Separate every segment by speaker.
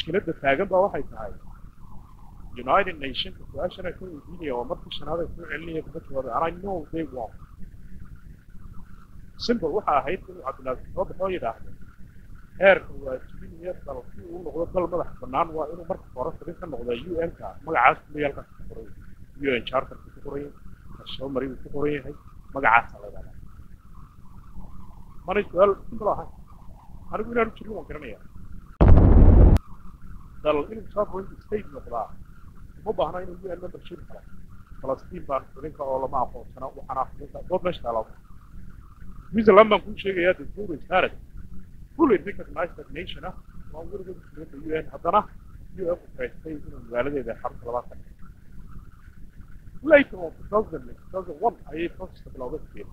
Speaker 1: mushkiladda taagan baa waxay tahay united nationka su-aashana ka weydiinaya waa markii shanaad ay soo celinaya kaga jawaabay and i know they won't simple waxa ahayd inuu cabdilaaziz soo baxoo yidhaahdo heerka waajibinaya dal si uu noqdo dal madax bannaan waa inuu marka hore xubin ka noqda un ka magacaas kuliyaalkaas ku qoran yahay un charterka ku qoran yahay kashoomari uu ku qoran yahay magacaasa la yidhahdaa manay su-aal simple ahayn anigu inaanu jirin waan garanaya dal inuu sovereign state noqdaa uma baahna inuu un membership kalo falastiin baan xubinka oo lama aqoonsana waxaana xubinka dood meesha taala switzerland baan kuu sheegayaa the zero started fully recognized that nation ah waa weligeed xubinka un haddana un u kaystay inuu magaaladeeda xarunta labaad ka dhigay later on 2000 2001 ayay processka bilowday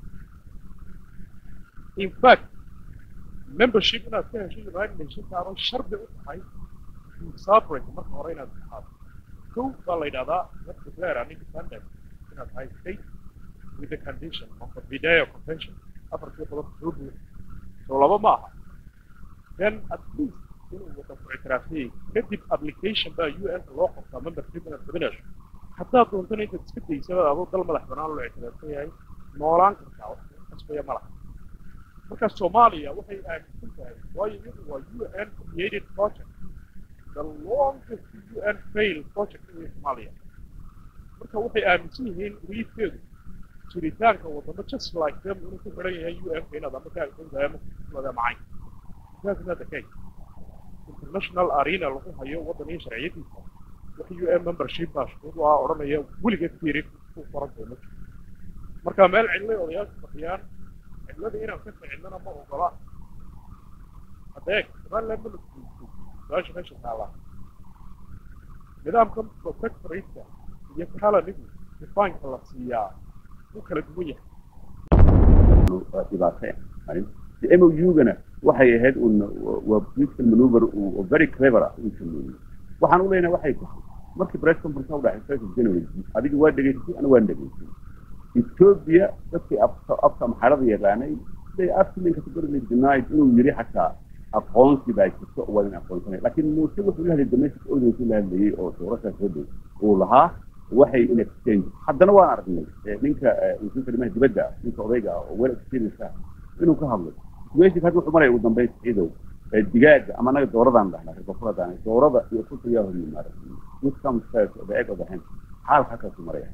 Speaker 1: in fact membership inaad ka hesho united nations aano shardi u tahay sovereign marka hore inaad ahaato kow baa la yidhahdaa not declare an independent inaad tahay state with the condition of the Video Convention afartii qodob soo buuxi so laba ma aha then at least inuu wadanku ictiraafiyey kadib application baa un loo qabtaa membership inaad qabinayso haddaad doontana intaad iska daysaba adoo dal madax banaan loo ictiraafsan yahay noolaan kartaa wax kasbaya ma laha marka soomaaliya waxay aaminsan tahay waayo iyadu waa un created project the longest un fail project in Somalia marka waxay aaminsan yihiin wiilkeedu jiritaanka wadamo just like them inuu ku xiran yahay un inaad ama ka agsantahay ama kusulada macayn that's not the case international arena lagu hayo waddan iyo sharciyadiisa wax un membership baa shuruud u ah odhanaya weligeed fiiri ku qoran doono marka meel cidlay odayaashu fadhiyaan cidlada inaan ka ficilnana ma ogola adeeg somaliland ma nafsiiso su-aasha meesha taallaa nidaamkan protectorate iyo kalanigu difaanka la siiyaa wuu kala duwan yahay
Speaker 2: dhibaateen mou-gana waxay ahayd un waa political maneuver oo very clever ah uu sameeyey waxaan u leenahay waxay tahay markii press conference u dhacay first of january adiga waa dhegaysatay ana waan dhegaysay ethiopia dadkii afka maxarada yaqaanay they absolutely categorically denied inuu yiri xataa aqoonsi baa jirto oo waadan aqoonsanay laakiin muuse wuxuu la hadlay domestic audience la hadlayay oo doorashaas waday uu lahaa waxay in exchange haddana waan aragnay ninka wasiirka arrimaha dibadda ah ninka odayga ah oo well experience ah inuu ka hadlay situation hadda wuxuu maraya ugu dambeyn ciidow digaaga ama anaga dooradaan dhahnaa reerkofuradaan doorada iyo kulkayaa hor yimaada which comes first the egg of the hen xaalka halkaasu maraya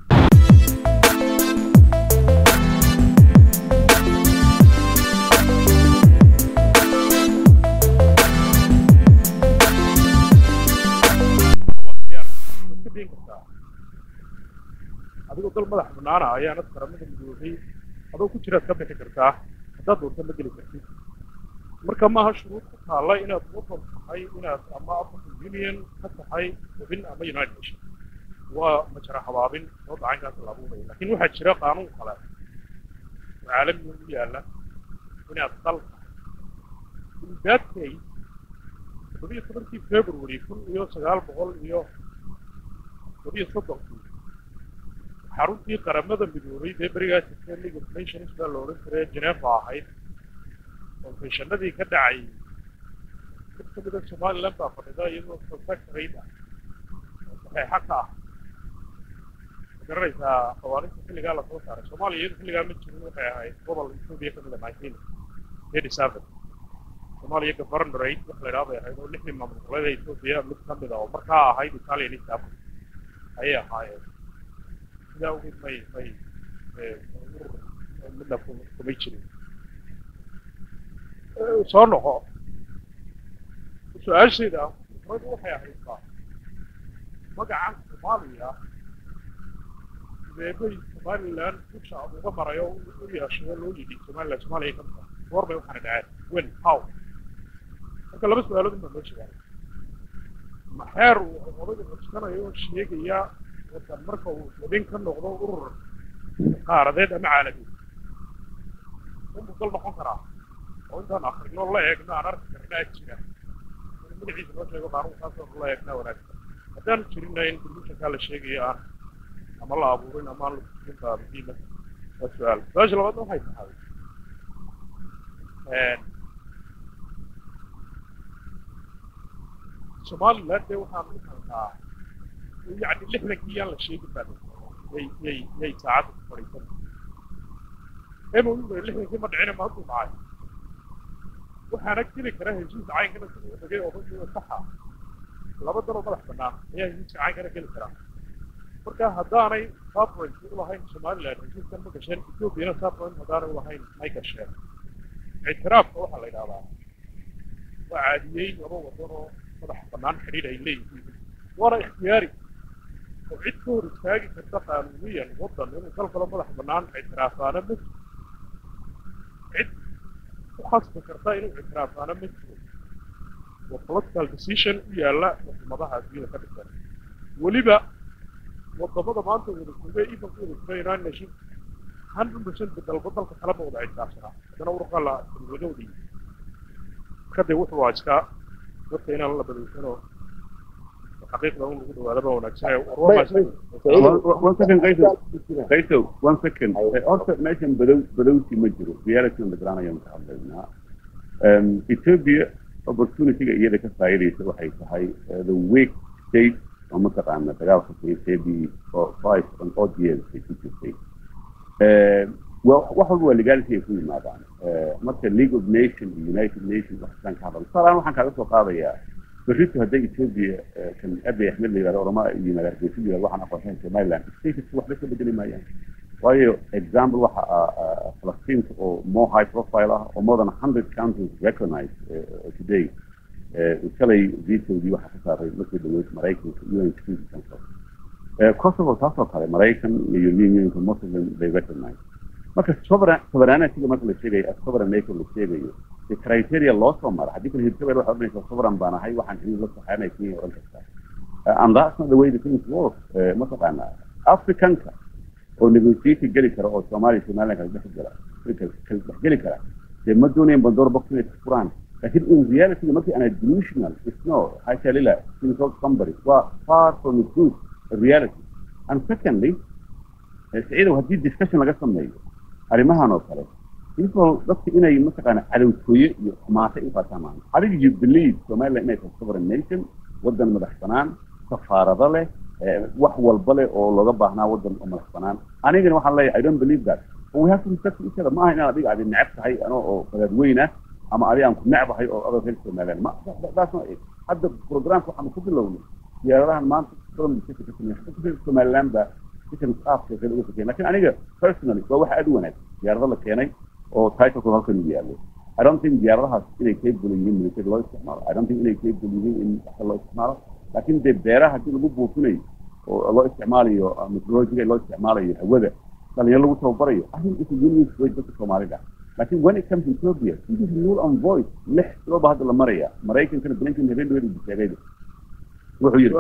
Speaker 1: adigoo dal madax banaana ayaanad qaramada midoobay adoo ku jiraad ka bixi kartaa haddaad doonta ma geli kartid marka maaha shuruud ku taalla inaad wadan tahay inaad ama african union ka tahay xubin ama united nation waa majara habaabin soo dacankaas la abuuraya laakiin waxaa jira qaanuun kale oo caalamiga u yaalla inaad dal tahay in that case todobiyo tobankii february kun iyo sagaal boqol iyo todobiyo soddonkii xaruntii qaramada midoobay dee berigaa jirtee league of nations baa la odhan jiray geneva ahayd konfeshanadii ka dhacay mid ka mida somaliland baa fadhida iyadoo protectorate ah oo saxeexa ka ah ma garanaysaa qawaaninta xilligaa lasoo saaray soomaaliya iyadu xilligaa ma jirin waxay ahayd gobol ethiopia ka mida nineteen thirty seven soomaaliya governorate wax la idhaha bay ahayd oo lixdii maamul goboleeda ethiopia mid ka mida oo markaa ahayd italian east africa ayay ahaayeen sidaa ugeed may may midna kumay jirin soo noqo su-aashayda fikradu waxay ahaydtaa magacan soomaaliya sideebay somaliland dusha uga marayo u yeeshayo loo yidhi somaliland soomaaliya ka mida goor bay waxaana dhaceen when how marka laba su-aalood baa loo sheegay maxeer uu odayga xuskanayo oo sheegaya wadan marka uu xubin ka noqdo urur qaaradeed ama caalamiin unbuu dal noqon karaa oo intaan akrino la eegno aan arki karnaa jira in magaciisa loo sheego qaanuunkaasoo la eegnaa wanaagsan haddaanu jirinna in conditionkaa la sheegayo aan ama la abuurin ama aan la kujin baa muhiima waa su-aal su-aasha labaadna waxay tahay somaliland dee waxaan u halnaa yani lixdankii yaan la sheegi baa yay yay yay saacadda ku fadhiisan mou lixdankii ma dhicina ma hadduu dhacay waxaana geli kara heshiis caynkana siduu u dhagay odaygiiba saxa laba daloo madax bannaan ayaa heshiiska caynkana geli karaa marka haddaanay sabrant u lahayn somaliland heshiiskan ma gasheen ethoopiana sabrant haddaanay u lahayn may gasheen ictiraafka waxaa la yidhahdaa waa caadiyey laba wadan oo madax bannaan xidhiir ay leeyihiin waana ikhtiyaari oo cid ka hor istaagi karta qaanuuniyan wadan inuu dal kalo madax bannaan ictiraafaana ma jiro cid ku khasbi karta inuu ictiraafaana ma jiro waa political decision u yaalla xukuumadaha adduunyada ka dhisan weliba wadamada maanta wada jooga imanka wada jira united nation hundred percent dalba dalka kalema wada ictiraafsanaa haddana urqa la laga wadiyey marka dee wuxuu waa iskaa dadka inaan la badaysanoo xaqiiqda un lagu dhawaadaba wanaagsan
Speaker 2: one second qayso qayso one second horta meeshan badow badowsi ma jiro reality on the ground ayaan ka hadlaynaa ethiopia opportunityga iyada ka faa'iidaysa waxay tahay the weak state oo mataqaana dagaalka sayseedii oo five and odd years ay ku jirtay wax walba waa legality ay ku yimaadaan marka league of nation iyo united nation waxaan ka hadal tusaalehaan waxaan kaaga soo qaadayaa berrito hadday ethiopia kan abiy axmed la yidhahdo oroma iyo magaargeysa yidhahdo waxaan aqoonsayn somaliland status waxba ka bedeli maayaan waayo example waxa ah falastiinta oo more high profile ah oo more than hundred countries recognize today shalay vetoodii waxaa ka saaray markii dhaweyd maraykanka un security council kosovo taasoo kale maraykan iyo european unionka most of them they recognize marka sovereigntyga marka la sheegayo sovereign nation la sheegayo the criteria loo soo mara haddii kale hirshabelle waxay odhanaysaa sovereign baan ahay waxaan xiriir la saxaanay kenya odhan kartaa and that's not the way the things work mataqaana africanka oo negotiation geli kara oo soomaaliya somaliland kala dhex gala kala dhex geli kara dee ma doonayaan bandoor box inay furaan لكن in reality markii ana delusional it's no حاشا لله insult somebody waa far from the truth the reality and secondly سعيدة haddii discussion laga sameeyo arrimahan oo kale people dadka inay mataqaana cadowtooye iyo xumaata u qaataan maaha adiga you believe somaliland inay tahay sovereign nation wadan madax banaan safaarado leh wax walba leh oo looga baahnaa wadan oo madax banaan anigana waxaan leeyahay i don't believe that but we have to respect each other ma aha inaad adiga adi neceb tahay ano oo qadaadweyn ah ama adi aan ku necbahay oo adoo reer somaliland ma that's not it hadda programka waxaanu ku bilownay diyaaradahan maanta reer somaliland baa sikan qaabka kale uga fakeen lakin aniga personally waa wax aad u wanaag diyaarado la keenay oo titlekooda halkan uu yaallo I don't think diyaaradahaas inay capable yihiin military loo isticmaalo I don't think inay capable yihiin in wax loo isticmaalo laakiin dee beeraha haddii lagu buufinayo oo loo isticmaalayo meteorologiga loo isticmaalayo hawada dhalinyaro lagu tababarayo I think it's a win-win for dadka Soomaalida laakiin when it comes to Ethiopia this is null and void lix bilood baa hadda la maraya maraykankana blinken habeen dhaweed uu sheegayba wuxuu yidhi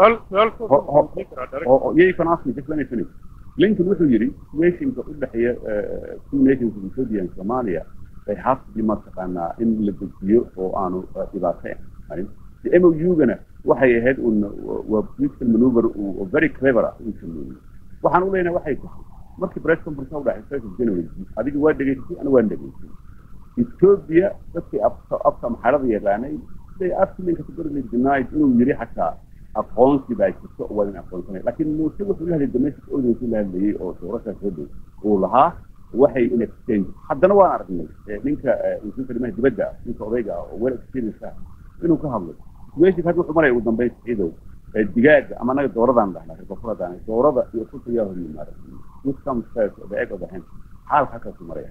Speaker 2: yeah you can ask me just let me finish blinken wuxuu yidhi situationka u dhexeeya two nations of Ethiopia and Somalia they have to be mataqaanaa in la dejiyo oo aanu dhibaato ahayn MOU-gana waxay ahayd un waa political maneuver oo very clever ah uu sameeyey waxaan u leenahay waxay tahay markii press conference u dhacay first of January adiga waa dhegaysatay ana waan dhegaysay Ethiopia dadkii abta maxalada yaqaanay they absolutely categorically denied inuu yiri xataa aqoonsi baa jirto oo waa in aqoonsanay laakiin muuse wuxuu la hadlay domestic audience la hadlayay oo doorashaas waday uu lahaa waxay in exchange haddana waan aragnay ninka wasiirka arrimaha dibadda ninka odayga ah oo well experience ah inuu ka hadlay situation hadda wuxuu maraya ugu dambeyn ciidow digaaga ama anaga dooradaan dhahnaa rikofuradaan doorada iyo kulka yaa hor yimaada which comes first the egg of the hen xaalka halkaasu maraya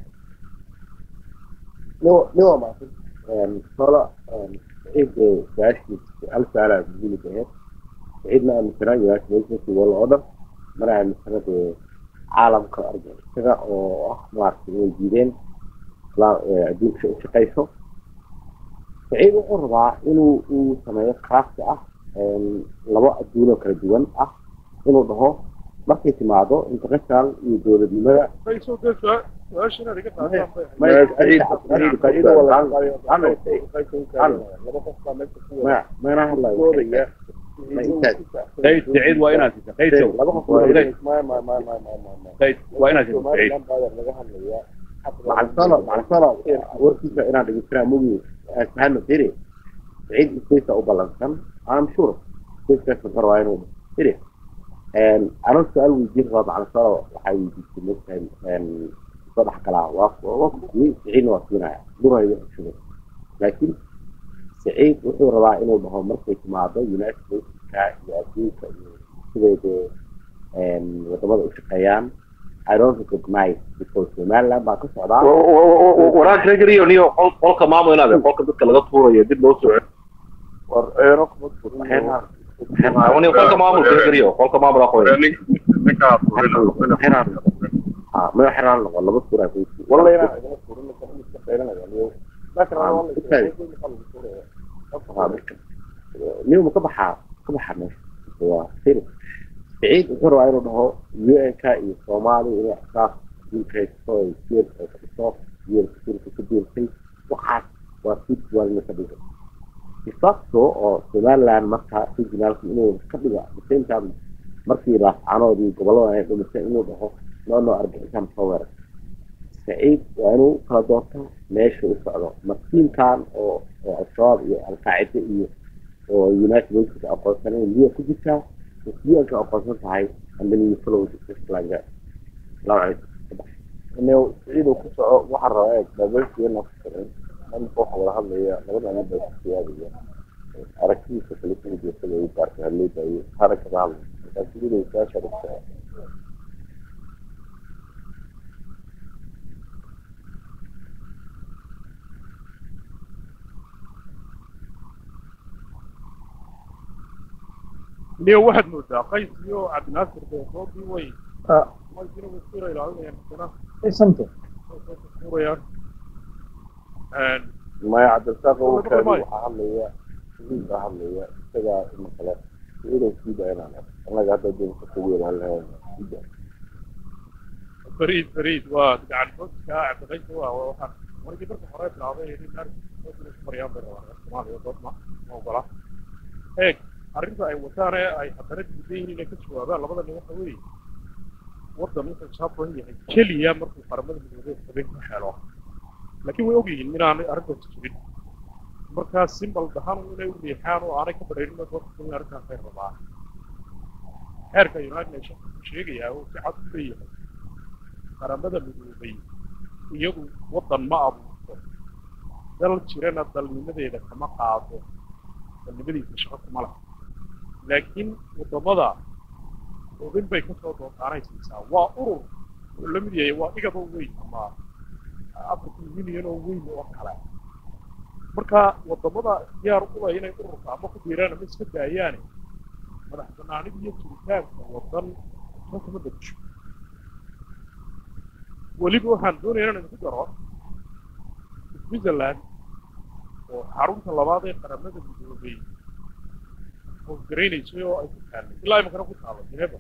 Speaker 3: niwa maaqin solo ciid su-aashii hal su-aalaa muhiimid aheyd ciidna aaminsanaa united nations world order mana aaminsana dee caalamka argagixisada oo ah maaragtay inay diideen adduunka u shaqayso saciid wuxuu rabaa inuu uu sameeyo craft ah labo adduun oo kala duwan ah inuu dhaho markay timaado international iyo dowladnimada mana hadlayo
Speaker 2: قيد سعيد وإناث قيد سو قيد وإناث سعيد
Speaker 3: مع الصلاة مع الصلاة وركيسة إنا دقيتنا موجي أسمعنا سيري سعيد إسكيسة أو بلانسان I'm sure dadkaas wuxuu rabaa inuu iri anoo su-aal weydiin rabaa macna soo waxaa weydiisay mogtahay soo dhex galaa waa waa kuwey siciidna waa siinaya durayda xushada laakiin siciid wuxuu rabaa inuu dhaho markay timaado united stateska iyo adduunka iyo siday dee wadamada u shaqeeyaan I don't recognize because Somaliland baa ka socdaa
Speaker 4: waraag regriyo niyo qol- qolka maamul inaad qolka dadka laga tuurayo dib loo soo
Speaker 1: war eero kuma furin
Speaker 4: celiyo qolka maamulka regriyo qolka maamul aqoon
Speaker 1: ninkaa
Speaker 3: ah ma xiraan noqo laba suura ku
Speaker 1: walla inaa igama furin ninka in iska qeyranayo niyo laakiin
Speaker 3: Ah,
Speaker 1: waa la
Speaker 3: okay. niyo ma ka baxaa ka baxaa meesha waa sir siciid wuxuu rabaa inuu dhaho UN-ka iyo Soomaaliya inay xisaab dinkaysto ay sir ay ka dhiso iyo sirka ku diintay waxaas waa sid waa in ka dhigo isasto oo Somaliland marka regionalka inuu ka dhigo at the same time markii raafcanood iyo gobollada ay dhumisay inuu dhaho noo noo argixisaan soo weerar saciid waa inuu kala doorto meesha u socdo masiinkan oo oo al-shabaab iyo al-qaacida iyo oo united nations aqoonsanay liya ku jirtaa liyanka aqoonsan tahay and then you follow this like that laba calaykum
Speaker 1: inuu ciidu ku soco waxaa rabaa eeg dabeelkeena ku xiran dhanka waxa wada hadlaya labada nin baa ku siyaadaya aragtidiisa kale kuma jeesada ay gaarka hadleyda iyo harakada hadla markaas ciidu saasha dhigtaa
Speaker 5: niyo waxaad moodaa qays iyo cabdinaasir beesoodii way waysina way isku ilaalinayaan misana
Speaker 6: Something.
Speaker 5: suurayaan
Speaker 1: maya cabdirasaaq
Speaker 5: Wada
Speaker 1: warkaadi
Speaker 5: maayo.
Speaker 1: waxaa hadlaya ciid baa hadlaya isagaa ima kale ciidan siida inaan eg annaga hadda doonka ku weelaan lahayn siida
Speaker 5: fariid fariid waa gacan xoogka cabdiqays waa waxaan markii marka hore bilaabay in arrinka mariyaan bay rabaan soomaaliya dood ma ma ogola eeg arrinta ay wataan ee ay haddana diidan yihiin inay ka jawaabaan labada nin waxa weeye waddan wuxuu saaburan yahay keliya markuu qaramada midoobay habeen ku xeelo laakiin way ogyihiin inaanay arrintaas jirin markaa simbal dahan inay u riixaan oo aanay ka badhaynin doorka in arrintaas ay rabaan xeerka united nations wuxuu sheegayaa oo si cad u leeyahay qaramada midoobay iyagu waddan ma abuurto dal jirana dalnimadeeda kama qaado dalnimadiisa shaqo kuma laha laakiin waddamada xubin bay kasoo doodaanaysiisaa waa urur oo la mid yahay waa igaba weyn ama african union oo weyn oo kale marka waddamada diyaar u leh inay ururka ama ku biiraan ama iska daayaane madax banaanida iyo jiritaanka waddan soo kama degso weliba waxaan doonaya inaan isku daro switzerland oo xarunta labaad ee qaramada midoobay howlgaraynaysay oo ay ku taallay ilaa imankana ku taalo geneva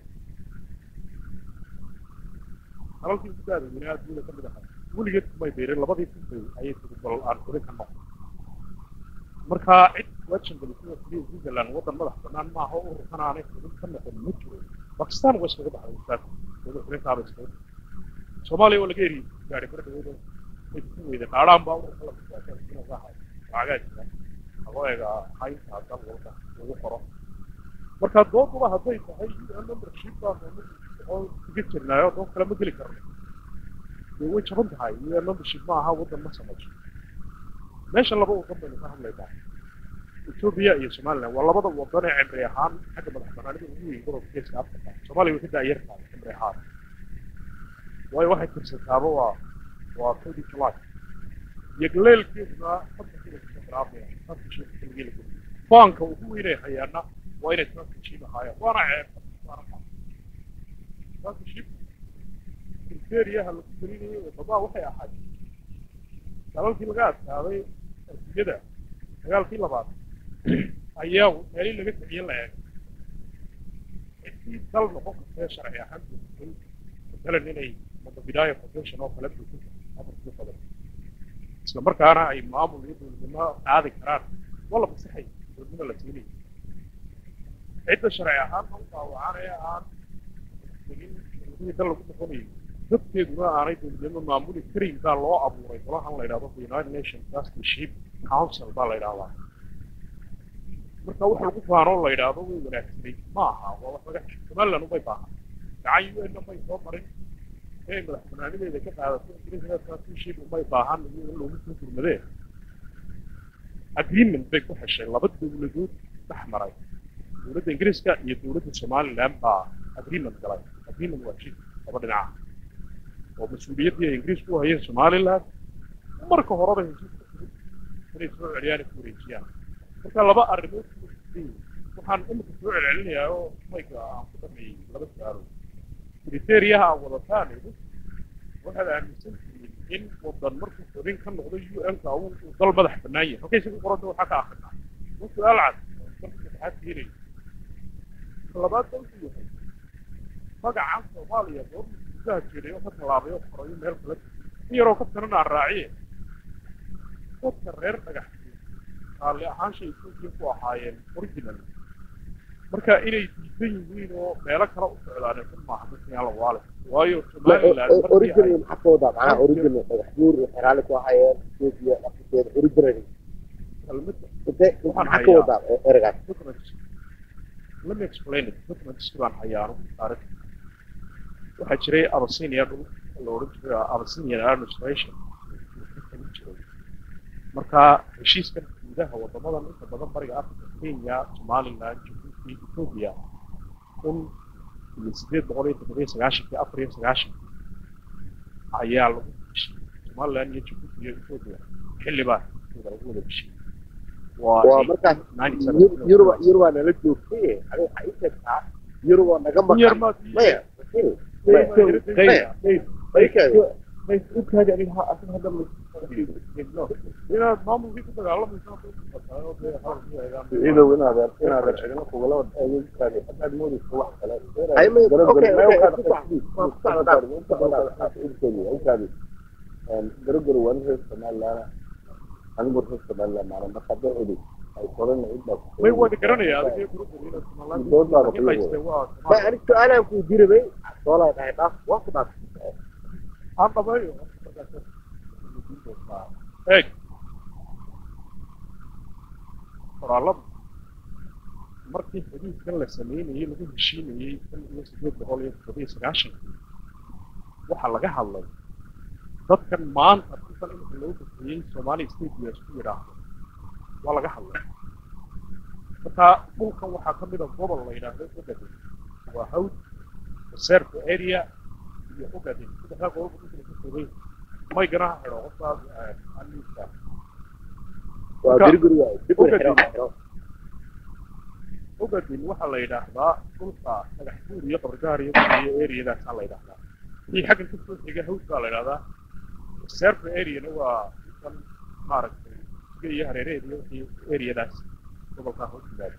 Speaker 5: dalalkii ugu daadaweynaa adduunyada ka mid ahaa weligeed kumay beereen labadii kunbay ayay tiri bal aan kori ka noqon marka cid wajan gelisada keliya switzerland waddan madax banaan maaha oo ururkan aanay xubin ka noqon ma jiro bakistan waa iskaga baxday ustaad wada xulintaaba iskaga baxday soomaaliya oo laga eri gaari kara dhaweyd way ku weyda qaadhaan baa ururka la kusaasaahay lacagaa jira lagoo eega haynta dal walba lagu qoro marka dooduba hadday tahay un membership baa oo iga jirnaayo doon kale ma geli karno dee way jaban tahay un membership ma aha waddan ma samayso meeshan laba waddan baynu ka hadlaynaa etoobiya iyo somaliland waa labada waddan ee cimri ahaan xagga madax banaanida ugu weyn gobolka geeska africa soomaaliya way ka daayar tahay cimri ahaan waayo waxay tirsataaba waa waa thirty july yagleelkeeduna hadda sida kusoo bilaabmaya sanka sheeka keligii lagu faanka ugu weynay hayaana waa inay sanka shiib ahaayeen waana ceeb sanka shiib kriteriyaha lagu gelinayay waddamaa waxay ahayd dalalkii laga adkaaday adduunyada dagaalkii labaad ayaa meelii laga ticiyin la eegay intii dal noqon kartee sharci ahaan buuxin matalan inay madabidaaya foundation oo kale buuxin afarkii badan isla markaana ay maamul iyo dowladnimo qaadi karaan waa la fasaxay dowladnimo la siinaya cidda sharci ahaan u daawacanaya aan tegin dowladihii dal lagu noqonayo dadkeeduna aanay dowladnimo maamuli karin baa loo abuuray golahan la yidhahdo the united nations trusteeship council baa la yidhahdaa
Speaker 1: marka wax lagu faanoo la yidhaahdo way wanaagsanay ma aha waa wax laga xisho somaliland umay baahan gacan un umay soo marin inay madax banaanideeda ka qaadato ingiriiskaasashib umay baahan iyo in loogu soo gurmadee agreement bay ku heshay laba dowladood dhex maray dowladda ingiriiska iyo dowladda somaliland baa agreement galay agreement waa jid laba dhinaca oo mas-uuliyaddii ay ingiriisku u hayeen somaliland marka horeba heshiiska fudud inay soo celiyaan ay ku wareejiyaan marka laba arrimood waxaan imika soo celcelinayaa oo mayga aan ku dhameeyey laba su-aalo kriteriyaha aan wadataan waxaad aaminsan tihiin in wadan markuu xubin ka noqdo un-ka uu dal madax bannaan yahay halkay isagu qoranta waxaa ka akrinaa waa su-aal cad marka saddexaad keenayo labaad dalku yahay magacan soomaaliya goorma gudaha jiray oo ka tallaabay oo qorayo meel kale in yaroo ka tanana aan raaciye dadka reer dhagax raalli ahaanshay etoobiya ku ahaayeen original marka inay diidan yihiin oo meelo kale u socdaaneen kun maaha dadkan la waale waayo somaliland
Speaker 3: original maxaa ka wadaa macnaha original dhagax buur iyo xeraale ku hayeen ethiopia dhaqankeeda original
Speaker 1: kelmadda
Speaker 3: intee
Speaker 1: Waxaan
Speaker 3: maxaa ka
Speaker 1: hayaa.
Speaker 3: wadaa eragaas
Speaker 1: documents let me explain it documents baan hayaano taariikh waxaa jiray abyssinia dhul la odhan jiray abyssinian administration ka jiray marka heshiiskan gudaha wadamadan inta badan bariga africa kenya somaliland jabuuti ethiopia kun iyo sideed boqol iyo toddobiyo sagaashankii afar iyo sagaashankii ayaa lagu heshiiyey somaliland iyo jabuuti iyo ethiopia xildhibaa heshiiskooda lagu wada heshiiyey
Speaker 3: waa markaas Yur- yuruba yuruba nala joogtay adiga waxaa ii sheegtaa yuruba naga
Speaker 1: yar
Speaker 3: maqan
Speaker 1: maad
Speaker 3: maya
Speaker 1: inaad maamulkii ku dagaalamaysaa
Speaker 4: idow inaad inaad cidina kugula adeegtaadi hadaad moodayso wax kale
Speaker 3: Ay, may- okay, okay, ku soc- ku socda.
Speaker 4: garogaro waa nin reer somaliland anigu reer somaliland maana marka hadday cidi ay korana cid baa
Speaker 1: way wada garanaya adiga
Speaker 3: may anig su-aalaan kuu jirabay soolaa dhahay dhaaf waa ku dhaaf
Speaker 1: aan dhameeyo eeg qoraalada markii xadiidkan la sameynayey lagu heshiinayey kun iyo sideed boqol iyo toddobiyo sagaashankii waxaa laga hadlay dadkan maanta kusan imika lagu bixiyey somali state u isku yidhaahdo waa laga hadlay marka dhulkan waxaa ka mid a gobol la yidhaahdo ogaden waa hawd reserve area iyo ogaden saddexdaa gobol buu dhulkan ka koobay may ganaha xidho qofkaas aniiska
Speaker 3: waa
Speaker 1: Marka-
Speaker 3: dirguriga dirguri xiro xiro
Speaker 1: ogaden waxaa la yidhaahdaa dhulka dhagax buur iyo qabridaar iyo iyo areadaasaa la yidhaahdaa kii xaggan ka soo xiga hawd baa la yidhahdaa reserve areana waa kan maaragtay iga iyo hareeraheeda iyo wixii areadaas gobolkaa hoos yimaada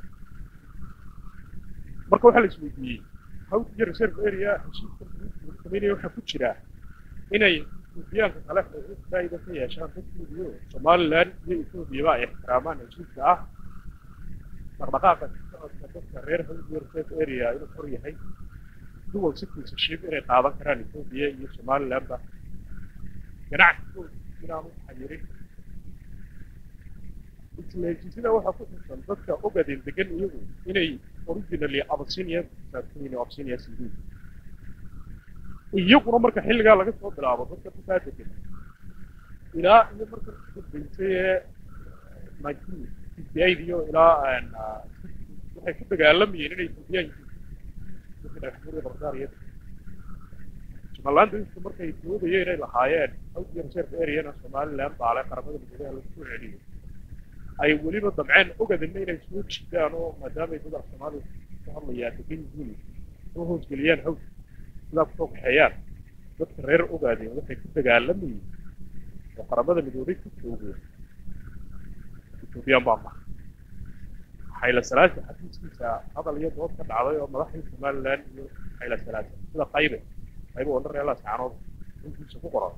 Speaker 1: marka waxaa la isweydiiyey hawd iyo reserve area heshiiska lagu sameynaya waxaa ku jira inay etoobiyaanka kale xuquuq faa'iida ka yeeshaan dadkoodu somaliland iyo ethoobiaba ay ixtiraamaan heshiiska ah dhaqdhaqaaqa socodka dadka reer hawd iyo reserve area inuu xor yahay duwal citizenship inay qaadan karaan etoobiya iyo somalilandba ganacsigooda inaanu xayirin isla heshiisyada waxaa ku xusan dadka ogaden degan iyagu inay originally abyssinia saabsan abyssinia cd iyaguna marka xilligaa laga soo bilaabo dadka kukaa degan ilaa iyo marka ugu dambeysay ee nineteen fifty eight iyo ilaa ah, waxay ku dagaalamayeen inay ethoobiyan yihiin dadka dhagaxbuur iyo bardaar iyo somaliland inta markay doodayeen inay lahaayeen hawd iyo reserve areana somaliland baale qaramada midoobay lagu soo celiyo ay weliba damceen ogadana inay soo jiidaan oo maadaamay dad af soomaaliya ku hadlayaa degan yihiin soo hoosgeliyaan hawd sidaa kusoo kaxeeyaan dadka reer ogaadeen waxay ku dagaalamayeen oo qaramada midoobay ku joogeen ethoobiyan baa maha xayla salaasa xafiiskiisa hadal iyo dood ka dhacday oo madaxdii somaliland iyo xayla salaasa sida qaybe qaybe oo dhan reer saanood intiisa ku qoran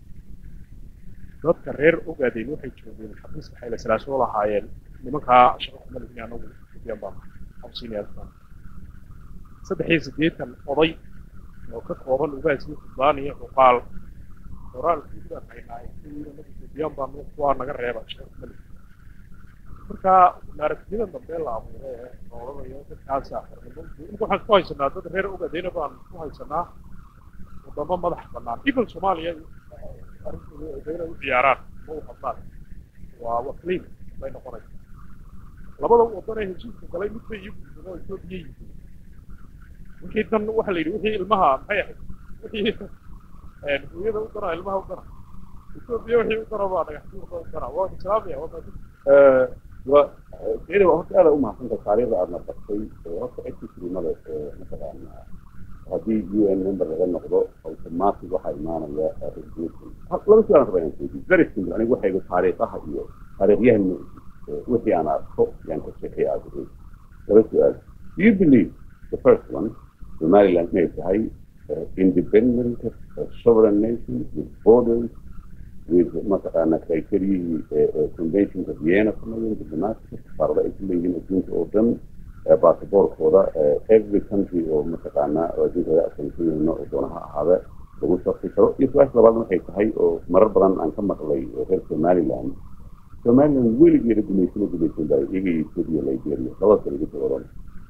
Speaker 1: dadka reer ogaadeen waxay joogeen xafiiska xayla salaaso oo lahaayeen nimankaa shaqo kuma lihin anagu ethoobiyan baa maha absiniyaasban saddex iyo siddeetan oday oo ka kooban ugaas iyo suldaan iyo cuqaal qoraalkii baan haynaa ethoobiyan baa kuwaa naga reeba shaqo kuma lihin marka naaragtiyada dambe la abuuray ee nooladayo dadkaasa xornimo imika waxaan ku haysanaa dad reer ogadeyna baan ku haysanaa wadamo madax bannaan even soomaaliya arrintooda odayna u ciyaaraan ma u hadlaan waa wakliin bay noqonaysaa labada wadan ee heshiiska galay mid bay iyo guursado etoobiya yihiin wixii dan waxa la yidhi wixii ilmaha maxay ahayd wixii hooyada u dara ilmaha u dara etoobiya wixii u dara baa dhagaxtuurka u dara waa islaamaya waa maadin
Speaker 2: iyada horta aada u mahadsanta taariikhda aadna bartay horta exisrimada mataqaana haddii u n member laga noqdo automatic waxaa imaanaya resolution laba su-aalan raba inaan weydiyo very simple anigu waxayga taariikhaha iyo taariikhyahan wixii aan arko yaan ka sheekay aada laba su-aal do you believe the first one somaliland inay tahay independent sovereign nation with borders with mataqaana criteriyihii conventionka vienna sameeyeen diplomatica safaarada ay ku leeyihiin adduunka oo dhan basaboorkooda every country oo mataqaana adduunkooda aqoonsanayno oo doonaha ahaada lagu sharfi karo iyo su-aasha labaad waxay tahay oo marar badan aan ka maqlay reer somaliland somaliland weligeeda gumaysano gumaysan baa iyaga iyo ethiopia liberia labada kale iga soo oran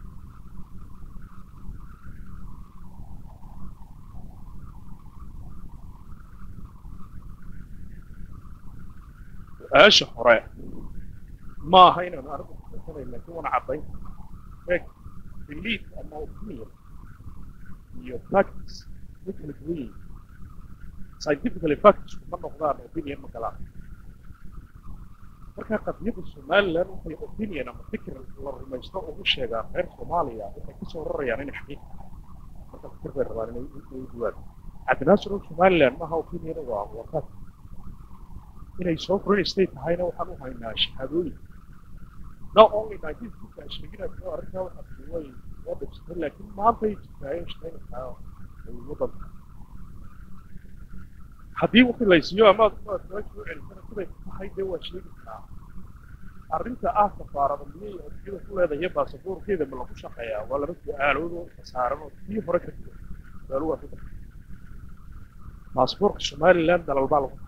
Speaker 1: su-aasha hore ma aha inaan anigu kusanay laakiin wana caddayn eeg belief ama opinion iyo practice way kala duwan yihiin scientifically facts ma noqdaan opinion ma galaan marka qadiyadda somaliland waxay opinion ama fikir la rumaysto ugu sheegaan reer soomaaliya waxay kasoo rarayaan inay xaqiiq marka fikir bay rabaan inay u duwaan cabdinaasir somaliland maaha opinion waa waa fact inay sovereign state tahayna waxaan u haynaa shahaadooyin not only nineteen fifty sheeginayo arrintaa waxaa way oo dhibsatay laakiin maantay jirtaayo shaqaynaysaa waddanka haddii waqti laysiiyo ama aad soo celisana siday tahay dee waa sheegi karaa arrinta ah safaarada miyay adduunyada ku leedahay baasaboorkeeda ma lagu shaqeeyaa waa laba su-aalood oo saaran oo tii hore ka duwan su-aalo waa saddex baasaboorka somaliland dalal baa lagu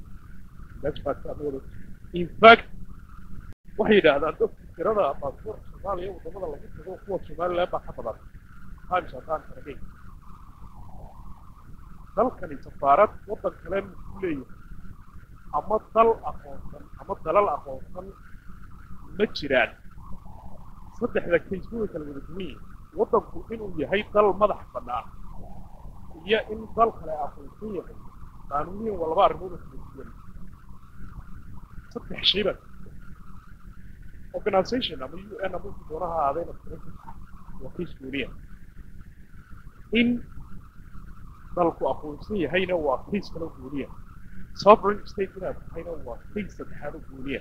Speaker 1: in fact waxay yidhaahdaan dadka tirada baasaboorka soomaaliya wadamada lagu tago kuwa somaliland baa ka badan times haddaan karagay dalkani safaarad waddan kale ku leeyahay ama dal aqoonsan ama dalal aqoonsan ma jiraan saddexda case way kala wada duwan yihiin waddanku inuu yahay dal madax bannaan iyo in dal kale aqoonsan yahay qaanuuniyan waa laba arrimood oo kala duwan saddex shay baa organization ama u n ama doonaha aadayna waa case gooniya in dalku aqoonsan yahayna waa case kale gooniya sovereign state inaad tahayna waa case saddexaad oo gooniya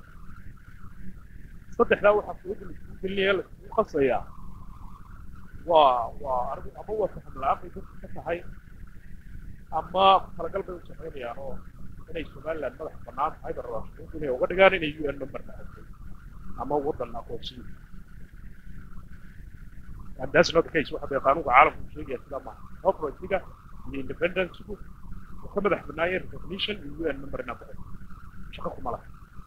Speaker 1: saddexdaa waxaa suuda laisku gelinaya laisku qasayaa waa waa arrin ama waa faham la-aan bay dadka ka tahay ama talagal bay u samaynayaan oo inay somaliland madax bannaan tahay ba rabaan shuruud inay uga dhigaan inay u n member tahay ama waddan aqoonsiyo and that's not the case waxa bay qaanuunka caalamku sheegaya sidaa maaha sovereigntyga iyo independencegu uu ka madax bannaayay recognition iyo u n member inaa baxay shaqo kuma laha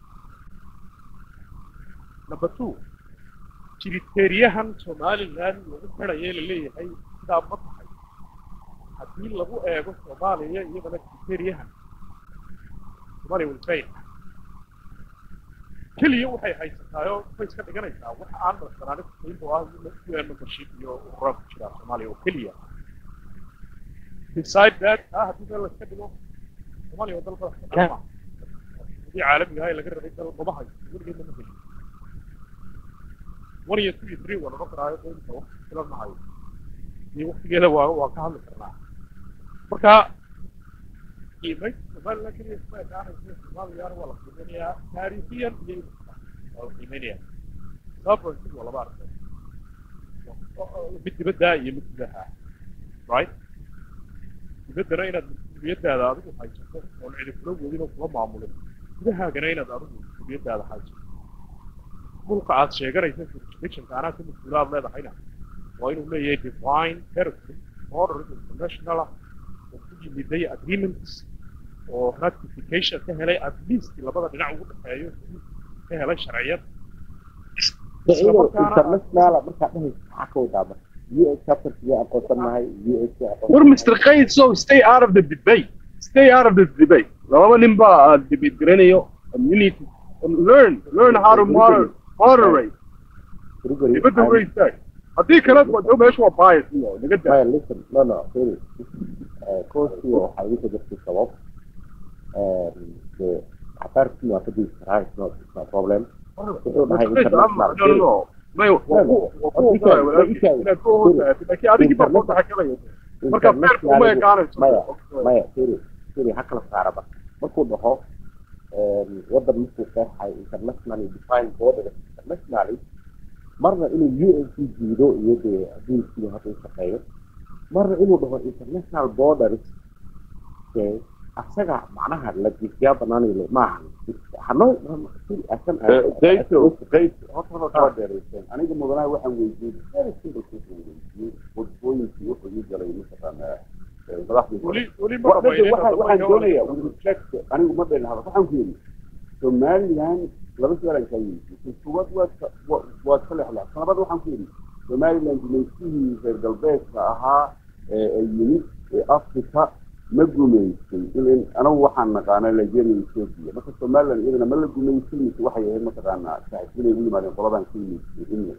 Speaker 1: number two jiriteeriyahan somaliland lagu xidhaye laleeyahay sidaa ma tahay haddii lagu eego soomaaliya iyadana jiriteeriyahan soomaaliya will fail keliya waxay haysataayoo way iska dhiganaysaa waxa aan madaxbanaani kusayn oo ah u n membership iyo ururaan ku jiraa soomaaliya oo keliya beside that taa haddii meel laska dhigo soomaaliya waa dal madax bannaan ma haddii caalamiga ah ee laga rabay dal maba hayo weligeed lama helin one iyo two iyo three waa noqon karaayo doonta waqti filan ma hayo iyo waqtigeeda waa waa ka hadli karnaa marka qiimaynta somaliland keliya kuma ekaanaysa soomaaliyana waa la qiimeynayaa taariikhiyan iyo waa la qiimeynayaa sovereignty waa laba arimood mid dibadda iyo mid gudaha right dibaddana inaad mas-uuliyaddaada adigu haysato oon cidi kula wadin oo kula maamulin gudahaagana inaad adigu mas-uuliyaddaada haysato dhulka aad sheeganaysa jurisdictionka anaa ka mas-uulaad leedahayna waa inuu leeyahay divine territory order international ah oo ku yimiday agreements oo ratification ka helay at least labada dhinac ugu dhexeeyo ka helay sharciyad
Speaker 3: ciidan
Speaker 1: markaana-
Speaker 3: international markaa dhahaysa maxaa ka wadaa marka u s chapterkiga aqoonsanahay u s
Speaker 5: War Mr. Qaid, so stay out of the debate. Stay out of the debate. Lababa nin baa aad debate garanayo. And you need to learn, learn how to moder- moderate. Dibadda way istaag. Haddii kale waa meesha waa bias iyo naga daa.
Speaker 3: maya listen no no sorry coursiga waxaa igu jirtay sabab de xabaarkii waa ka digi karaa it's not it's not problem wuxuu dhahay
Speaker 5: No, no, no, no. May waa ku waa ku ogolahay walaalkii inaad ku ogolahay. Laakiin adigii baa kooda xakamaya. Marka feer kuma ekaanayso.
Speaker 3: maya maya sorry sorry ha kala saaraba markuu dhaho wadan markuu qeexay internationally defined border internationally marna inuu u n c jiido iyo dee adduunkiiba hadda u shaqeeyo marna inuu dhaho international borders dee asaga macnaha la jiifyaa banaanaylo maaha hanoo asan
Speaker 2: dayto dayto horta hore kala dheerayseen aniga mudanaha waxaan weydiiyey very simple question weydiiyey wadooyinkii wuxuu ii galay mataqaanaa madaxdii
Speaker 1: weli weli ma
Speaker 2: Wa-
Speaker 1: dhamaynin
Speaker 2: waxaan waxaan doonaya with respect anigu ma dheelin hadal waxaan ku yidhi somaliland laba su-aalan kaa weydiiyey kuwaad waad ka wa- waad ka lexleexsan labaad waxaan ku yidhi somaliland gumaystihii reer galbeedka ahaa ee ay yimid ee africa ma gumaystay ilin anagu waxaan naqaanaa nigeria ethiopia marka somaliland iyadana ma la gumaystay mise waxay ahayd mataqaanaa saaxiibinay u yimaadeen qoladan ka yimid england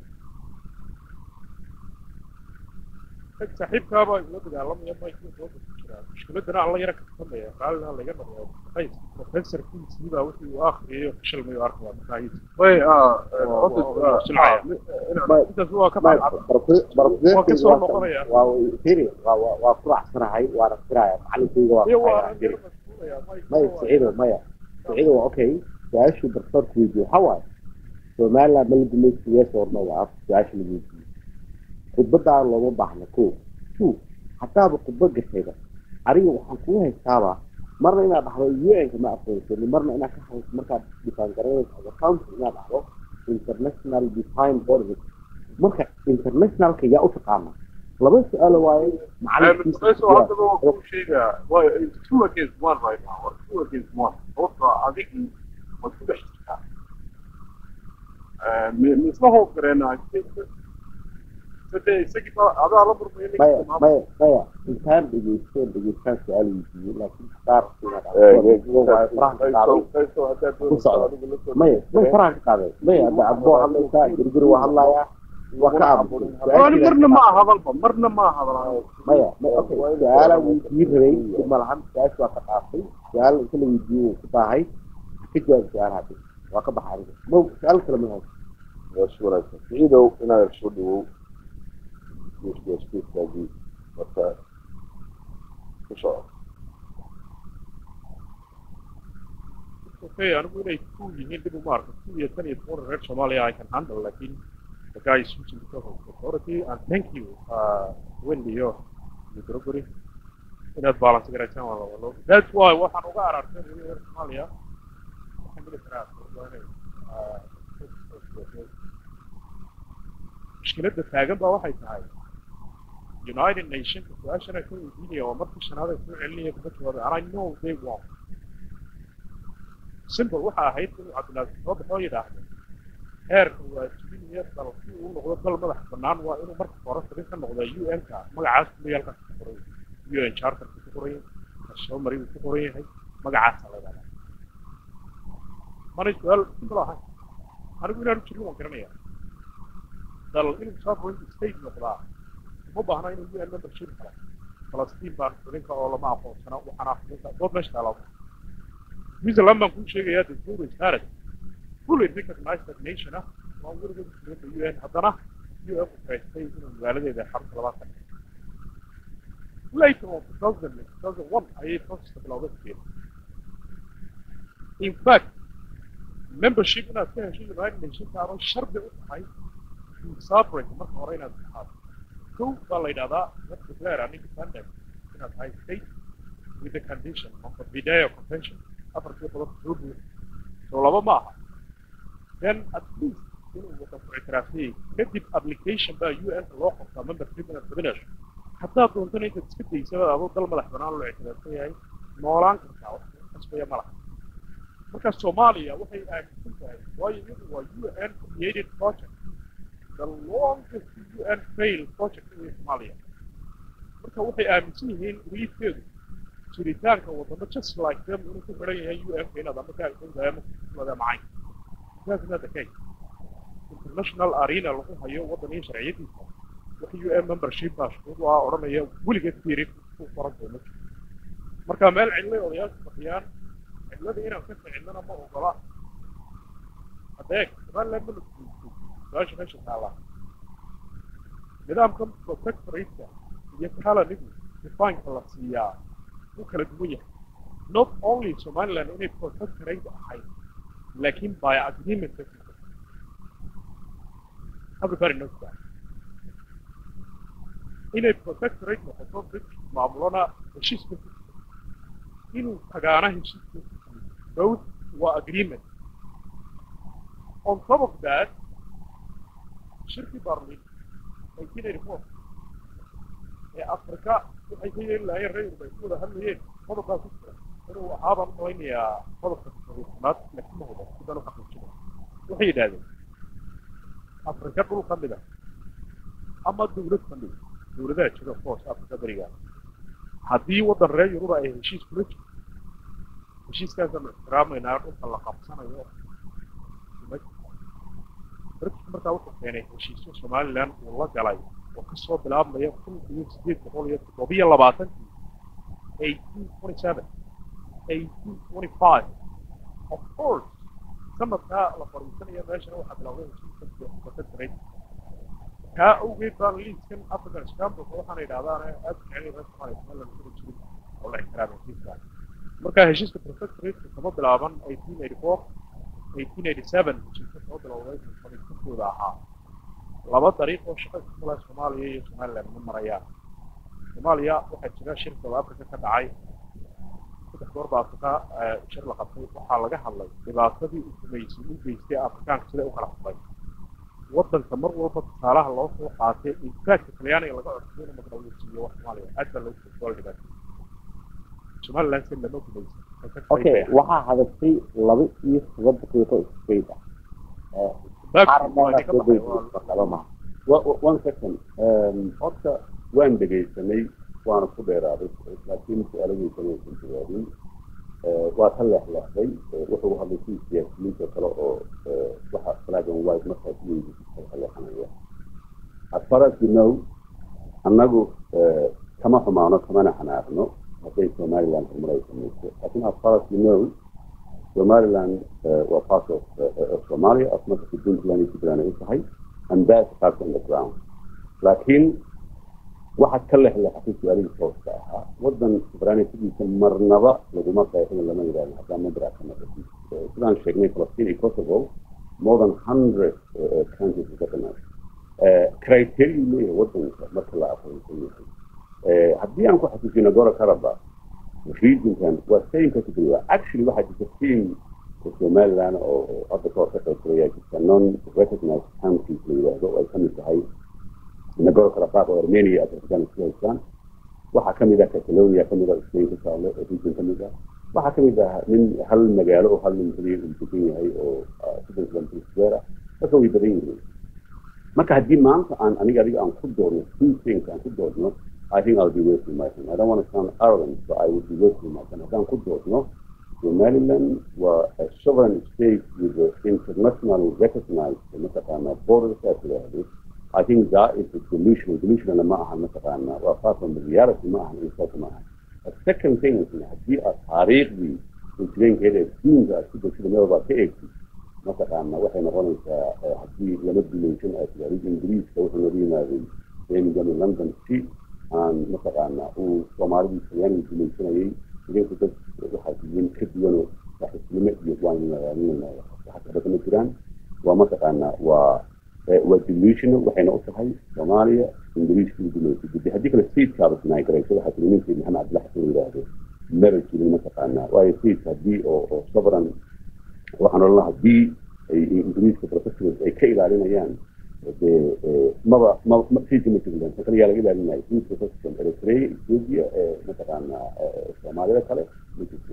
Speaker 1: saaxiibkaaba la dagaalamaya mayku soo jiraa mushkiladana alla yara kasamaya raallina laga noqdo qays professorkiisii baa wixii uu akhriyay fashilmay arkaya markaa
Speaker 5: Way ah
Speaker 1: Waa-
Speaker 5: horta
Speaker 1: waa- waa silcaya. intaas waa ka bacad waa ka soo noqonaya
Speaker 3: waa ku raacsanahay waana firaya macalinkayga
Speaker 1: iyo
Speaker 3: waa
Speaker 1: waa yara mashquulaya
Speaker 3: maya siciido maya siciido waa okay su-aashuu barsoorku weydiye waxaa waaye somaliland ma la gumaysiye soorno waa af su-aasha la weydiiyey khudbadaa looma baahna ko two haddaaba khudbad gashayba aniga waxaan kugu haystaaba marna inaad dhahdo un-ka ma aqoonsani marna inaad ka hayso markaad dhifaan garanayso as a country inaad dhahdo international defined borders marka internationalka yaa u taqaana laba su-aalo waaye macalinkiisa
Speaker 5: Professor, hadda waa kuu sheegaa. Waa it's two against one right now. Waa two against one. Horta adigii waad ku dhex jirtaa. Eh, mi- mi isla hoos gareenaa. Sade isagii baa adaa la murmaya ninka
Speaker 3: maya
Speaker 5: imaamka.
Speaker 3: maya maya intaan dhegeysteen dhegeystaan su-aal weydiiyey laakiin qaar maya may faraha ka qaadeen maya hadda adboo hadlaysaa guriguri waa hadlayaa waa ka
Speaker 5: Wali marna ma hadalba, marna ma hadal.
Speaker 3: maya maya okay su-aalaa weydiin rabay dib ma lahan su-aasha waa ka qaatay su-aal inta la weydiiyey wuu ku baahay ka jawaab su-aalaha dib waa ka baxa aniga ma su-aal kale ma hayso
Speaker 4: Yes, wanaagsan siciidow inaad soo dhawow speakerkii marka ku soco
Speaker 1: okay anigu inay ku yihiin dib uma arko two iyo tan iyo toban reer Soomaaliya I can handle laakiin the guy is switching because of authority and thank you uh Wendy yo iyo Gregory inaad balance garaysaan waa loo that's why waxaan uga arartay reer Soomaaliya waxaan mili karaa waa inay ah, mushkiladda taagan baa waxay tahay United Nations su-aashana ka weydiinaya waa markii shanaad ay soo celinaya kuma jawaabay and I know they won't simple waxa ahayd inuu cabdilaaziz soo baxo yidhaahdo heerka waa jibinaya dal si uu noqdo dal madax bannaan waa inuu marka hore xubin ka noqdo un-ka magacaas kumayaalkaas ku qoran yahay un charterka ku qoran yahay soo mari uu ku qoran yahay magacaasa la yidhahdaa mana su-aal simple ahayn anigu inaanu jirin waan garanaya dal inuu sovereign state noqdaa uma baahna inuu un membership kale falastiin baan xubinka oo lama aqoonsana waxaana xubinka dood meesha taalaa Switzerland baan kuu sheegayaa the zero is Paris. Fully recognized that nation ah. Waa weligeed dowladda UN haddana UN ku faraystay inuu magaaladeeda xarunta labaad ka dhigay. Later on 2000 2001 ayay processka bilowday keena. In fact, membership inaad ka hesho United Nations aanoo shardi u tahay sovereign marka hore inaad tahay. Kow baa la yidhahdaa let's declare an independence inaad tahay state with the condition of the Video Convention. afartii qodob soo buuxi soo laba ma aha then at least inuu wadanku ictiraafiyey kadib application baa un loo qabtaa membership inaad fadinayso haddaad doontana intaad iska daysaba adoo dal madax banaan loo ictiraafsan yahay noolaan kartaa wax kasbaya ma laha marka soomaaliya waxay aaminsan tahay waayo iyadu waa u n created project the longest u n fail project in soomaaliya marka waxay aaminsan yihiin reliefkeedu jiritaanka wadamo just like them inuu ku xiran yahay u n ka inaad ama kaagsantahay ama kuwada macayn that's not the case international arena lagu hayo waddan iyo sharciyadiisa wax u n membership baa shuruud u ah odhanaya weligeed fiirin ku qoran doono marka meel cidlay odayaashu fadhiyaan cidlada inaan ka ficilnana ma ogola adeeg somaliland ma laguuso su-aasha meesha taala nidaamkan protectorate iyo kalanigu defineka la siiyaa wuu kala duwan yahay not only somaliland inay protectorate ahayd laakiin by agreement everybody knows that inay protectorate noqoto british maamulona heshiiska inuu tagaana heshiiska both waa agreement on top of that shirkii barlin nineteen eighty four ee afrika waxay ka yeeli lahaayeen reer bay ku wada hadlayeen qodobkaa ku jira inuu ahaabaan malaynayaa qodobka toddobaad laakiin ma hubo sidaan u xaqiijina waxay yidhahdeen afrika dhul ka mid a ama dawlad ka mid a dawladaha jira foos afrika beriga haddii waddan reer yuruba ay heshiis kula jirto heshiiskaasaan ixtiraamaynaa dhulka la qabsanayo british markaa wuxuu keenay heshiisyo somaliland uu la galay oo kasoo bilaabmaya kun iyo sideed boqol iyo toddobiyo labaatankii eighteen twenty seven eighteen twenty five of course sanadkaa la fariisanaya meeshana waxaa bilowday heshiiska protectorate kaa awgeed baan liiskan african scambulka waxaana yidhahdaan aad jecel reer soomaaliya somaliland kuma jirin oo la ixtiraamay heshiiskaas marka heshiiska protectorate kama bilaaban eighteen eighty four eighteen eighty seven heshiiska soo bilowday fariisankooda ahaa laba dariiq oo shaqo isku mala soomaaliya iyo somaliland ma marayaan soomaaliya waxaa jira shir south africa ka dhacay saddex goor baa afrika shir la qabtay waxaa laga hadlay dhibaatadii uu sameysay u geystay afrikaanka sida u kala hadlay waddanka mar walba tusaalaha loo soo qaatay infaactka talyaaniga laga codsaday inuu magdhaweysiiyo wax soomaaliya aad baa loogu soo dhibaatay somaliland si lama gumaysan
Speaker 2: okay waxaa hadashay laba iyo toban daqiiqo iskeyd ah one second horta waan dhegaysanay waana ku dheeraaday laakiin su-aaladiisana aysan jawaabin waa ka leexleexday wuxuu hadlay si siyaasiyiinta kale oo waxa flag and white markaas weydiisay ka leexanaya as far as you know annagu kama xumaano kamana xanaaqno hadday somaliland horumar ay samayso laakiin as far as you know somaliland waa part of somalia as much as puntland iyo puntland ay u tahay and that's part on the ground laakiin waxaad ka lexleexatay su-aalihii tooska ahaa waddan sovereignitigiisa marnaba laguma qeexin lama yidhahdo haddaan madra ka noqotin sidaan sheegnay falastiin iyo kosovo more than hundred countries recognize criteria leeyahay waddanka marka la aqoonsan yahay haddii aan ku xasuusino gora karaba regionkan waa same category actually waxaa jirta team somaliland oo hadda kahor ka qayb galaya jirta non recognized countries la yidhaahdo oo ay kamid tahay nagoro karabaq oo armenia azerbaijan isku haystaan waxaa kamid ah catalonia kamid ah spain ku taalo oo region kamid ah waxaa kamid ah nin hal magaalo oo hal nin keliya uu degan yahay oo sidoo kale marka way badan yihiin marka haddii maanta aan aniga adiga aan ku doorno two things aan ku doorno I think I'll be wasting my time. I don't want to sound arrogant, but I would be wasting my time. Haddaan ku doorno Somaliland was a sovereign state with the internationally recognized mataqaana borders as yidhaahdo I think that is a delusion. Delusion ma aha mataqaana waa far from the reality ma aha insaas ma aha. The second thing is haddii aad taariikhdii insidenkeeda adduunka aad ku degsido meel baad ka eegtid mataqaana waxay noqonaysaa haddii lama dulaysan aad tidhahdid ingiriiska wuxuu nooga yimaaday birmingham iyo london si aan mataqaana uu soomaalidii talyaaniga dulaysanayay idinku dad waxaa diin ka duwanoo saaxiibnimo iyo waan magaalinayna waxa ka badan ma jiraan waa mataqaana waa waa delusional waxayna u tahay soomaaliya ingiriiska u dulaysa gudi haddii kale stateskaaba sinaagarayso waxaa tiri ninkii maxamed cabdillahi xasan yidhaahdo maba jirin mataqaana waayo states haddii oo oo sovereign waxaan odhan lahaa haddii ay ingiriiska protectorate ay ka ilaalinayaan dee maba ma stateska ma jirilan ta kale yaa laga ilaalinaya states protection eritrea ethiopia mataqaana soomaalida kale ma jirto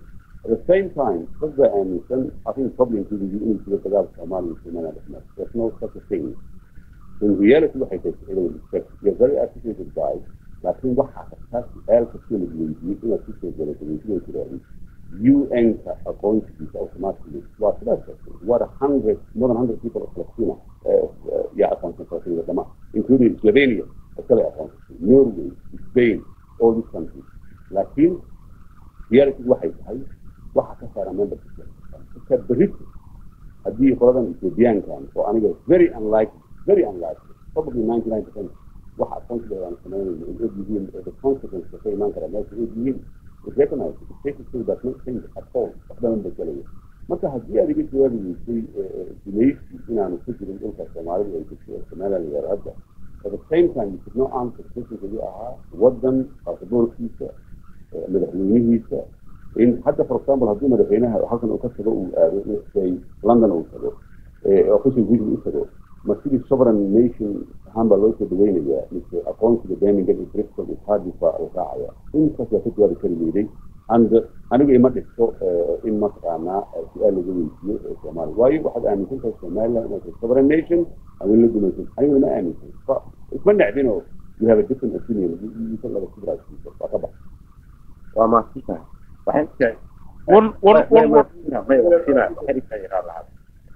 Speaker 2: At the same time, dadka aaminsan I think probably including you inuu jiro dagaal Soomaaliya iyo Somaliland dhex mara. There's no such a thing. In reality waxay tahay inuu respect. You're very articulate guy. laakiin waxaa kastaa su-aal kastoo la weydiiyey inaad kusoo galagaleysiday tiraahdi UN-ka aqoonsigiisa automatically waa sidaas kartay what a hundred more than hundred people of Palestina yaa aqoonsan kartay wadama including Slovenia iskale aqoonsatay Norway Spain all these countries laakiin reality waxay tahay waxa ka saara membership marka berito haddii qoladan Ethiopiankan oo aniga very unlikely very unlikely probably 99 percent waxa aqoonsiga aan sameynayno in og yihiin the consequences ka imaan kara meesha og yihiin is recognized the state still does not change at all waxbadan bedelaya marka haddii aad iga jawaabi weysay gumaysi inaanu ku jirin dhulka soomaalidu ay ku jiro somaliland iyo hadda at the same time you could not answer questionkii ahaa wadan baasaboorkiisa madaxweynihiisa in hadda for example haddii madaxweynaha halkan uu ka tago uu aado say london uu tago official visit u tago ma sidii sovereign nation ahaan baa loo soo dhaweynayaa mise aqoonsiga birmingham iyo bristol iyo cardiff baa la raacaya intaas waa ka jawaabi kari weyday and anigu ima dhigto in mataqaanaa su-aal laga weydiiyo ee soomaaliya waayo waxaad aaminsan tahay somaliland inay tahay sovereign nation awin la gumaysan aniguna ma aaminsan fa isma necbin oo you have a different opinion isan laga kubraasiiso waa ka bax
Speaker 3: waa maadsantahay waxay tahay
Speaker 1: one one one word
Speaker 3: may waqtina waxay dhigtaa yaraa lahaa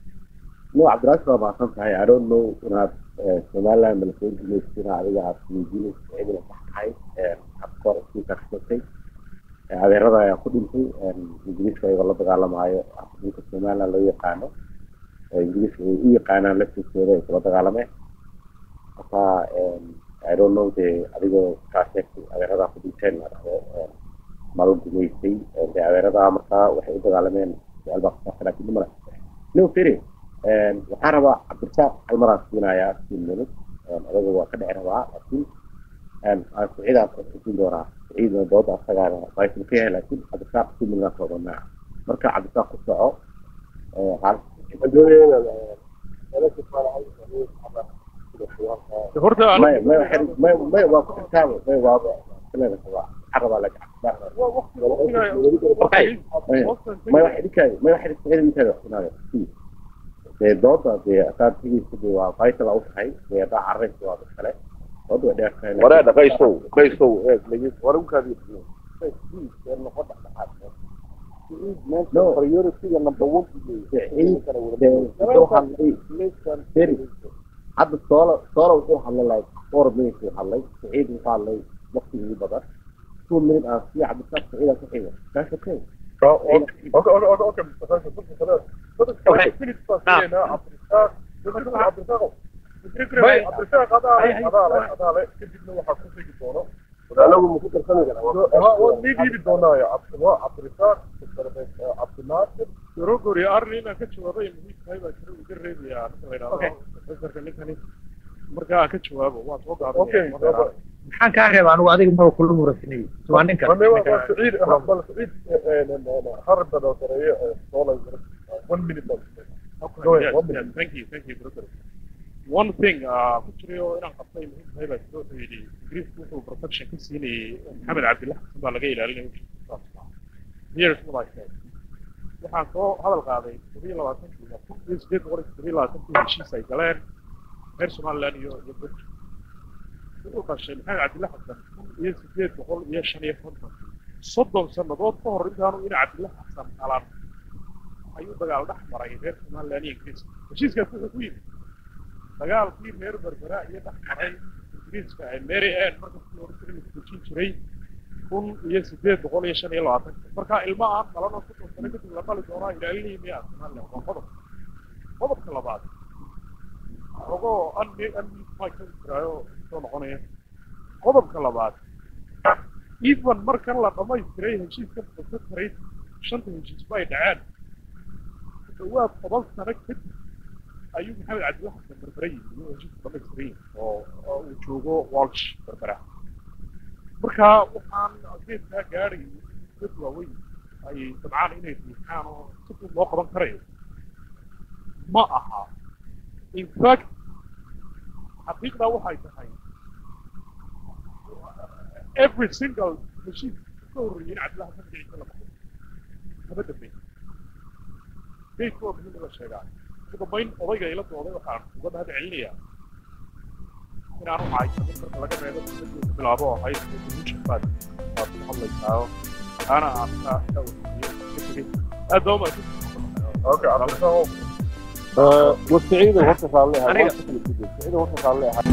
Speaker 3: no cabdiraas waa mahadsan tahay i don't know inaad somaliland malasoo gumaysina adiga aad weydiinaysa cidina sax tahay habkoor iskuulka kashatay adeerada ayaa ku dhintay ingiriiska ayagoo la dagaalamaayo dhulka somaliland loo yaqaano ingiriiska ay u yaqaanaan laftiisooda ay kula dagaalameen marka i don't know de adigoo kaa sheegtay adeeradaa ku dhinteen la dhahdo mala gumaysay de adeeradaa markaa waxay u dagaalameen su-aal baa kusaabsan laakiin dumara no fere waxaan rabaa cabdirasaaq hal maraan siinayaa fifteen minutes adaga waa ka dhici rabaa laakiin siciidaan kusin doonaa siciidna dooda asagaana baysan ka yahay laakiin cabdirasaaq fifteen minutes aan soodanaa marka cabdirasaaq ku soco
Speaker 1: horta
Speaker 3: may may may may waa ku xirtaaba may waa sileeda waxaan rabaa laakiin cabdirasaaq may waxay dhikay may waxay dhikay intaada waxinaaya dee dooda dee asaabtigiisa dee waa vital u tahay dee haddaa carraysa waa dad kale dooda way dheer tahay
Speaker 4: waree dhaqaysow dhaqaysow eeg lagi war ukaadi
Speaker 3: No.
Speaker 4: priority-ga number one
Speaker 3: hadda soola soola wuxuu hadlay like four minutes uu hadlay saciid wuxuu hadlay waqtigii badan two minutes aan sii cabdisaaq saciida ku xiga that's okay
Speaker 5: اوكي اوكي اوكي اوكي خلاص خلاص خلاص فينيش باسينا عبد الرزاق عبد الرزاق عبد الرزاق هذا هذا هذا كدبنا waxa ku sii doono
Speaker 4: anagu muku tarsan
Speaker 5: ها هو نيجي doonaa ya عبد عبد الرزاق عبد الناصر
Speaker 1: rogori arrin ka jawaabay muhiim tahay baa jira uga reebaya arrinta la yidhaahdo professorka ninkani markaa ka jawaabo waa soo gaaday
Speaker 5: اوكي
Speaker 6: maxaan kaa reeba anigu adiga maba kula murasinay waa ninka
Speaker 5: ما سعيد بل سعيد حرب بدل طريقه طول 1 minute Go ahead,
Speaker 1: Yes,
Speaker 5: one
Speaker 1: yes,
Speaker 5: minute.
Speaker 1: thank you, thank you, brother. One thing, uh, ku jirayo inaan qabtay muhiim tahay baa jiro wuxuu yidhi Ingiriisku wuxuu protection ka siinayay Maxamed Cabdillah Xasan baa laga ilaalinaya Here's what I said. Waxaan soo hadal qaaday todobiyo labaatankii kun iyo sideed boqol iyo todobiyo labaatankii heshiis ay galeen reer Somaliland iyo iyo Burj. Wuxuu qashay Maxamed Cabdillah Xasan kun iyo sideed boqol iyo shan iyo konton soddon sannadood ka hor intaanu ina Cabdillah Xasan alaan ayuu dagaal dhex maray reer somaliland iyo ingiriiska heshiiskaas wuxuu ku yimid dagaalkii reer berbera iyo dhex maray ingiriiska ee mary ann markasii hore ingiriiska dejin jiray kun iyo sideed boqol iyo shan iyo labaatanka markaa ilmo aan dhalanoo soddon sano kadib la dhali doonaa ilaalinayay miyaa somaliland waa qodob qodobka labaad ogoo anmi anmi maa ka jiraayo soo noqonaya qodobka labaad even markan la dhamaystiray heshiiska protectorate shanta heshiisba ay dhaceen dhawaad toban sano kadib ayuu maxamed cabdillah xasan berbera yimi inuu heshiisku dhamaystiray oo oo uu joogo walsh berbera marka waxaan geedkaa gaadhay dad waaweyn ay dabcaan inay riixaan oo si fudud loo qaban karayo ma aha in fact xaqiiqdaa waxay tahay every single heshiis ka horreeyay in cabdillah xasan magaciisa la baxo kama dambeyn beydka waa muhiim in la sheegaa ugu dambayn odayga ila dooday waxaan uga mahad celinayaa inaan u haysanin marka laga reebo dowladda ku bilaabo oo ahayd solution baad baad ku hadlaysaa ana aan ka ka wasiiyo ka tegey aad baa umahadsan
Speaker 4: اوكي عبد الرحمن
Speaker 3: وسعيد وهرت صار لها
Speaker 6: أنا-
Speaker 3: وسعيد وهرت صار لها